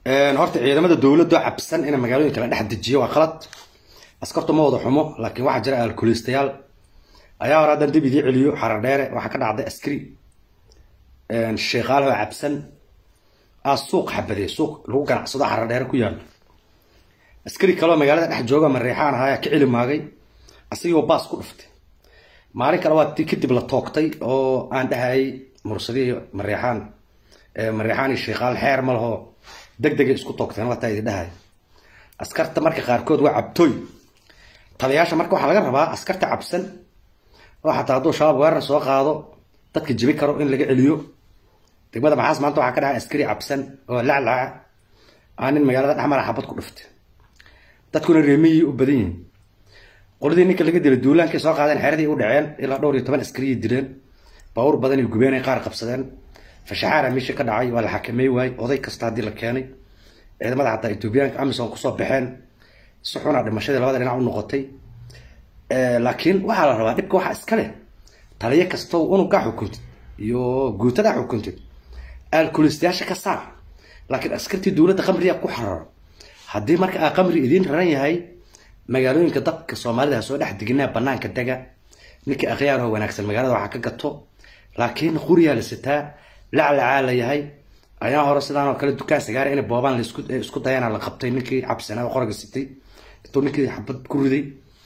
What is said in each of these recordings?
horta ciidamada dowladda cabsan in magaalooyinka la dhex dejiyo waa qalad askartu ma wada xumo laakiin waxaa jira alkulistayaal ayaa hore haddan dib idii celiyo xarar dheere waxaa ka dhacday askari sheekaalho cabsan aa suuq xabadey suuq lagu ganacsado xarar dheere ku yaalo askari kaloo magaalada dhex jooga mareexaan ahaa ka celi maagay asigoo baas ku dhuftay maalin kale waa ti kadib la toogtay oo aan dhahayay mursadii mareexaan mareexaan iyo sheekaal xeer ma laho deg degay isku toogteen wataa idi dhahay askarta marka qaarkood waa cabtooy taliyaasha marka waxaa laga rabaa askarta cabsan oo xataa hadduu shabaab weerar soo qaado dadka jibi karo in laga celiyo degmada maxaas maanta waxaa ka dhahay askari cabsan oo laclaca aa nin magaalada dhexmara xabad ku dhuftay dadkuna reemiyii u badan yihiin qoladii ninka laga dilay duulaankay soo qaadeen xeradii u dhaceen ilaa dhowr iyo toban askariyay dileen baawur badan iyo gubeenay qaar qabsadeen fashaxaara meesha ka dhacay waa la xakamey waayey oday kasta haddii la keenay ciidamada xataa etoobiyaanka amisom kusoo baxeen si xuna dhimashadii labada dhinac u noqotay laakiin waxaa la rabaa dhibka waxaa iska leh taliyo kastow unugaa xukuntid iyo guutadaa xukuntid alkulistayaasha ka saar laakiin askartii dowladda qamriga ku xararo haddii marka aa qamri idiin raran yahay magaalooyinka dadka soomaalida ha soo dhex deginaa banaanka dega ninkii akhyaaroo wanaagsan magaalada waxaa ka gato laakiin quriyaa la sitaa laclacaa la yahay ayaa hore sidaan oo kale dukaan sagaara in boobaan laisku dayana la qabtay ninkii cabsanaa oo qoraga sitay intuu ninkii xabad ku riday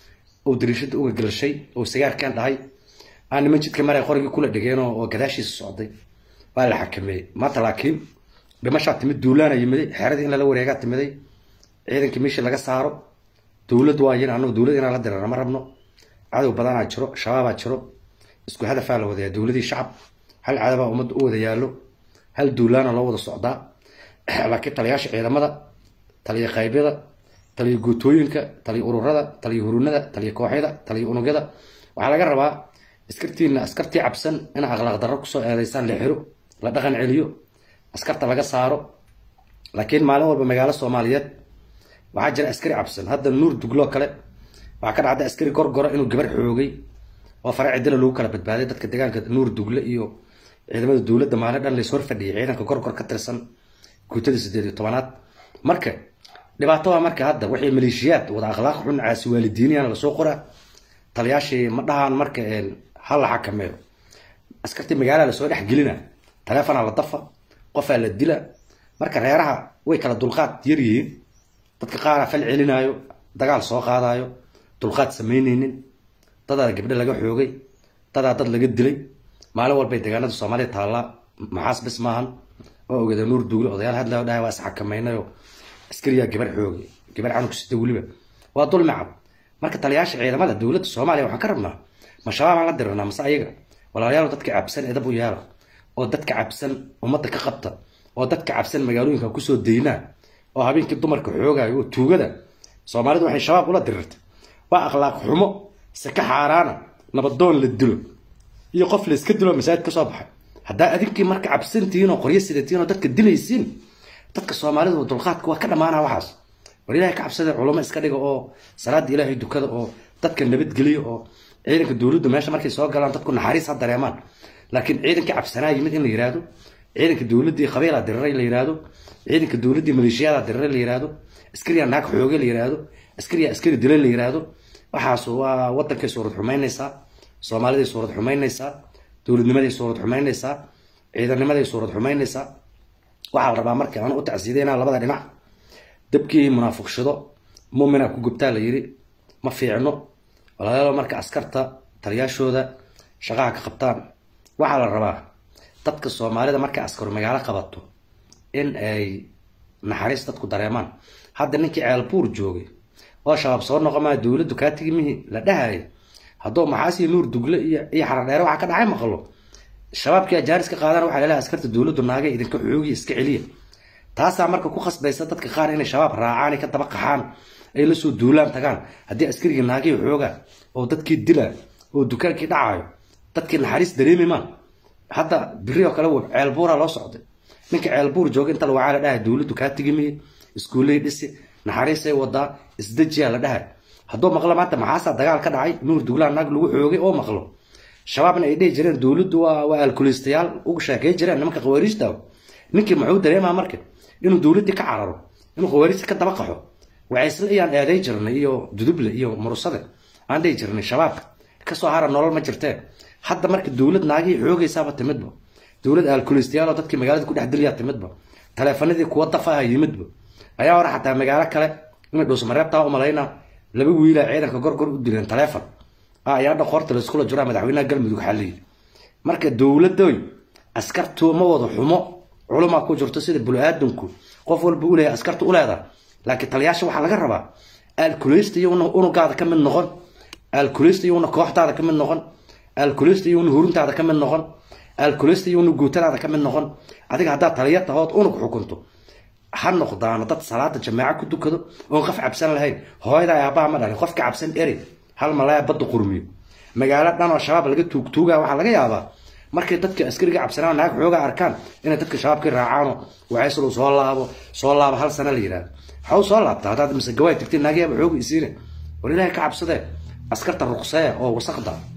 oo dariishada uga galashay oo sagaarkan dhahay aa niman jidka maray qorigii kula dhigeen oo gadaashiisa socday waa la xakameeyey maanta laakiin dhimashaa timid duulaana yimiday xeradii in lala wareegaa timiday ciidankii meeshii laga saaro dowlad waa yin anagu dowlad inaan la dirana ma rabno cadow badanaa jiro shabaabaa jiro isku hadafaa la wadayaa dowladii shacab hal cadabaa ummadda u wada yaallo hal duulaana loo wada socdaa laakiin taliyaasha ciidamada taliya qaybyada taliya guutooyinka taliya ururada taliya hurunada taliya kooxyada taliya unugyada waxaa laga rabaa askartiina askartii cabsan in akhlaaq darro kusoo eedeysaan la xiro la dhaqan celiyo askarta laga saaro laakiin maalin walba magaalo soomaaliyeed waxaa jira askari cabsan hadda nuur dugloo kale waxaa ka dhacda askari gorgoro inuu gabar xoogay oo fare cidila lagu kala badbaaday dadka deegaanka nuur dugle iyo ciidamada dowladda maalin dhan lays hor fadhiyay ciidanka gorgor ka tirsan guutada sideed iyo tobanaad marka dhibaato waa marka hadda waxay maleeshiyaad wada akhlaaq xun caasi waalidiiniyana lasoo qoraa taliyaashii ma dhahaan marka ha la xakameeyo askartii magaalaa lasoo dhex gelina taleefonaa la dafa qofaa la dila marka reeraha way kala dulqaad yar yihiin dadka qaaraa fal celinaayo dagaal soo qaadaayo dulqaad samaynaynin dadaa gabdho laga xoogay dadaa dad laga dilay maalin walbay deegaanada soomaaliya taallaa maxaas bis maahan oo ogada nuur duugle odayaal hadlao dhahay waa isxakamaynayo askariyaa gabar xoogay gabar canug sita weliba waa dulmi cad marka taliyaasha ciidamada dowladda soomaaliya waxaan ka rabnaa ma shabaabaan la diranaa mase ayaga walaalayaal dadka cabsan edab u yaala oo dadka cabsan ummadda ka qabta oo dadka cabsan magaalooyinka kusoo daynaa oo habeenkii dumarka xoogayo oo tuugada soomaalidu waxay shabaab ula dirirtay waa akhlaaq xumo saka xaaraana nabadoon la dilo iyo qof la iska dilo masaajid ka soo baxay haddaa adinkii marka cabsantihiin oo qoryo sidatiin oo dadka dilaysiin dadka soomaalidu dulqaadka waa ka dhammaanaa waxaas war ilaahay ka cabsada culamo iska dhiga oo salaada ilaahay dukada oo dadka nabadgeliya oo ciidanka dowladdu meesha markay soo galaan dadku naxariis ha dareemaan laakiin ciidankii cabsanaa yimid in la yiraahdo ciidanka dowladdii qabiilaa diriray la yiraahdo ciidanka dowladdii maleeshiyadaa diriray la yiraahdo askariyaa naag xooge la yiraahdo askariyaa askari dilay la yiraahdo waxaas waa wadankay suurad xumaynaysaa soomaaliday suurad xumaynaysaa dowladnimaday suurad xumaynaysaa ciidanimaday suurad xumaynaysaa waxaa la rabaa marka aan u tacsiideynaa labada dhinac dabkii munaafiqshado muumina ku gubtaa la yiri ma fiicno walaalayaal marka askarta taliyaashooda shaqaha ka qabtaan waxaa la rabaa dadka soomaalida markay askaru magaalo qabato in ay naxariis dadku dareemaan hadda ninkii ceelbuur joogay oo shabaab soo noqomaa dowladdu kaa tigi mihi la dhahaya hadduu maxaasiyo nuur dugle iyo iyo xaradheere waxaa ka dhacay maqlo shabaabkii ajaaris ka qaadaan waxaa laleehay askarta dowladdu naagay idinka xoogiya iska celiya taasaa marka ku khasbaysa dadka qaar inay shabaab raacaan ay ka daba qaxaan ay la soo duulaan tagaan haddii askarigii naagay xoogaa oo dadkii dilaa oo dukaankii dhacayo dadkii naxariis dareemi maan hadda biri oo kale ceelbuuraa loo socday ninka ceelbuur jooga inta lawacaa la dhahay dowladdu kaa tigi mihi iskuulley dhisi naxariisay wadaa isdejiyaa la dhahay hadduu maqlo maanta maxaasaa dagaal ka dhacay nuur duglaan naag lagu xoogay oo maqlo shabaabna ay dhihi jireen dowladdu waa waa alkulistayaal uga sheekay jireen nimanka khawaariijta ninkii muxuu dareemaa marka inuu dowladdii ka cararo inuu khawaarijta ka daba qaxo wacaysle iyaan eeday jirnay iyo duduble iyo murusade aan dhihi jirnay shabaabka kasoo hara nolol ma jirtee hadda marka dowlad naagihii xoogaysaaba timidba dowlad alkulistayaal dadkii magaalada ku dhex dilyaa timidba taleefanadii kuwa dafa ah yimidba ayaa hore xataa magaalo kale inay dhuusmareebtaa umalayna laba wiila ciidanka gorgor u dileen taleefon ayaa dhaqoorta laiskula jiraa madaxweynaha galmudug xaliyi marka dowladoy askartu ma wada xumo culumaa ku jirto sida bulu-aadanku qof walba uleeyahay askarta uleeda laakiin taliyaasha waxaa laga rabaa alkuleysta iyona unugaada ka mid noqon alkuleysta iyona kooxdaada ka mid noqon alkuleysta iyona huruntaada ka mid noqon alkuleysta iyona guutadaada ka mid noqon adiga haddaad taliya tahood unug xukunto ha noqdaano dad salaada jamaaco ku dukado oon qof cabsan lahayn hooyada aabaha ma dhalin qofka cabsan eri hal malaya badda qurmiyo magaalo dhan oo shabaab laga tuugtuuga waxaa laga yaabaa markay dadka askariga cabsanaan naag xoogaa arkaan inay dadka shabaabka raacaano waxayslu soo laabo soo laabo hal sana la yidhahdo waxaa u soo laabta haddaad mise gawaay tagtay naagyaaba xooga isiine war ilaahay ka cabsadee askarta ruqsee oo wasaqda